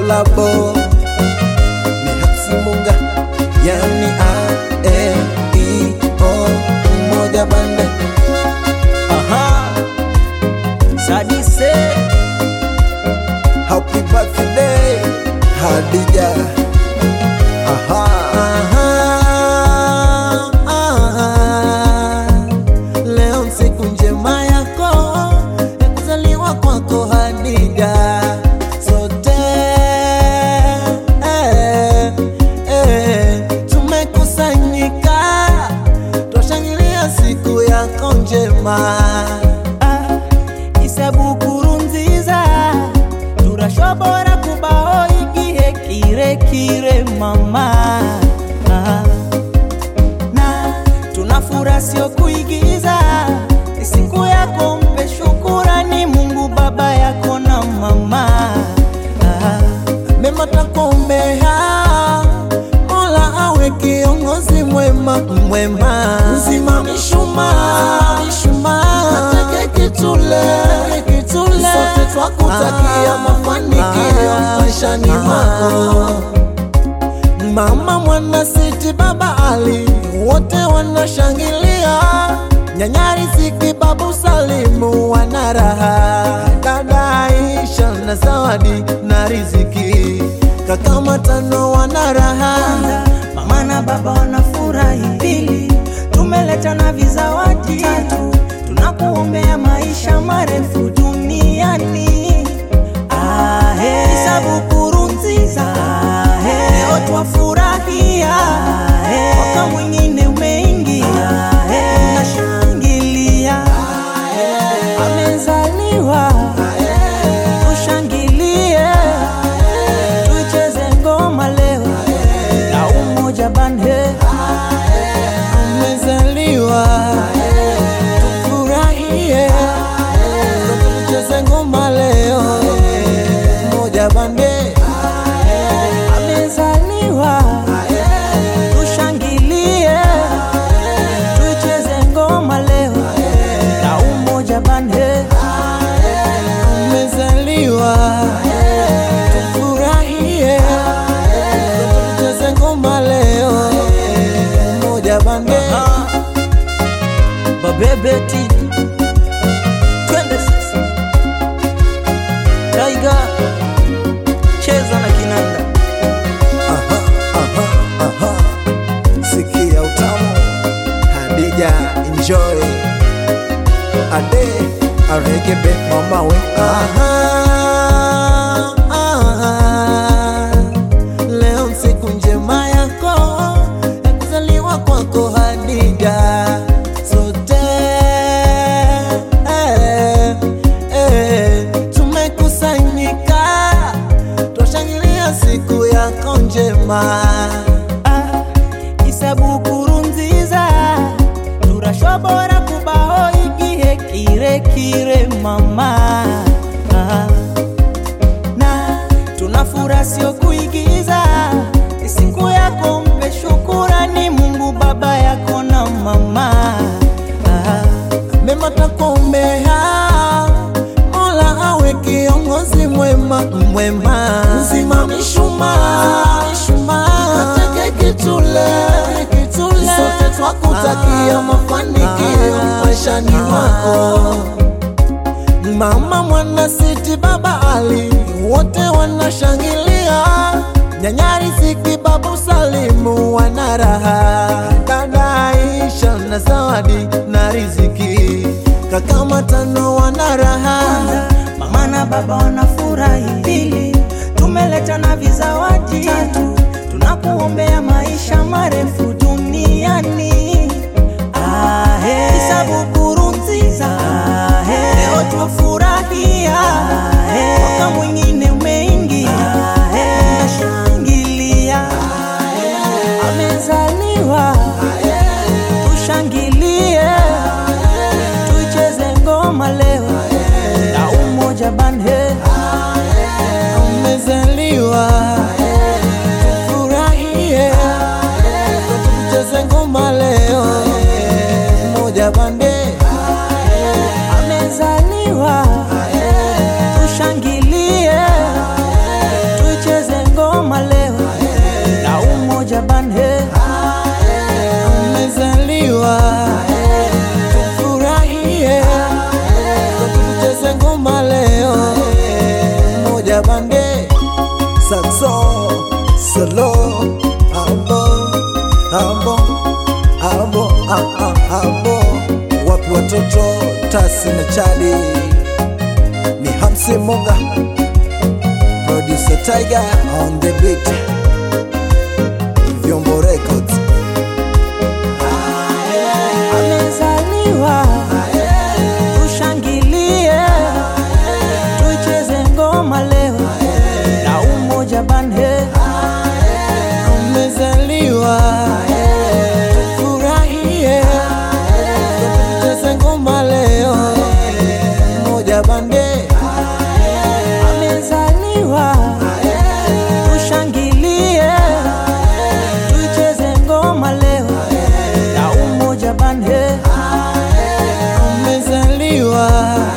kolabo ni Hapsi Munga, yani A E I O moja bande. Aha. Sadise Happy birthday Hadija. Aha. Aha. Aha. Leo siku njema yako ya kuzaliwa kwako Hadija. Sote eh, eh, tumekusanyika twashangilia siku yako njema. isebukuru nziza turashobora kubaho igihe kirekire mama Ah. na tunafura sio kuigiza ni siku yako mpe shukurani mungu baba yako na mama Ah. mema takuombea, Mola awe kiongozi mwema mwema, mzima mishuma mishuma, nateke kitule kitule, sote twakutakia mafanikio maishani mwako. Mama mwana siti baba Ali wote wanashangilia, nyanya Riziki babu Salimu wana raha, dada Aisha na Zawadi na Riziki kaka Matano wana raha. mama na baba wanafurahi pili tumeleta na vizawadi tatu tunakuombea maisha marefu duniani ahe isabukuru nziza ahe leo twafurahia mwaka mwingine umeingia nashangilia amezaliwa tushangilie tuicheze ngoma leo na umoja bande Umezaliwa tufurahie, tucheze ngoma leo moja bande amezaliwa tushangilie tuicheze ngoma leo na umoja bande umezaliwa tufurahie, tucheze ngoma leo moja bande babebeti twende sasa taiga cheza na kinanda Aha, aha, aha. Sikia utamu Hadija enjoy Ade aregebe mama we aha, aha. Leo siku njema yako ya kuzaliwa kwako Hadija sote eh, eh, tumekusanyika twashangilia siku yako njema Ah, isabukuru nziza turashobora kubaho igihe kirekire mama Ah, na tunafura sio kuigiza ni siku yako mpe shukurani mungu baba yako na mama Ah, mema takuombea, Mola awe kiongozi mwema mwema, mzima mishuma mishuma, nateke kitule kitule, sote twakutakia mafanikio maishani mwako. Mama mwana siti baba Ali wote wanashangilia, nyanya Riziki babu Salimu wana raha, dada Aisha na Zawadi na Riziki kaka Matano wana raha. mama na baba wanafurahi pili tumeleta na vizawadi tatu tunakuombea maisha marefu duniani ahe isabukuru nziza ahe leo twafurahia mwaka mwingine umeingia nashangilia amezaliwa tushangilie tuicheze ngoma leo na umoja bande Umezaliwa tufurahie, tucheze ngoma leo moja bande amezaliwa watoto Tasi na Chadi ni Hamsi Munga, producer Tiger on the beat, Vyombo Records. amezaliwa tushangilie tuicheze ngoma leo na umoja banhe Amezaliwa tufurahie, tucheze ngoma leo, moja bande amezaliwa tushangilie tuicheze ngoma leo na umoja banhe amezaliwa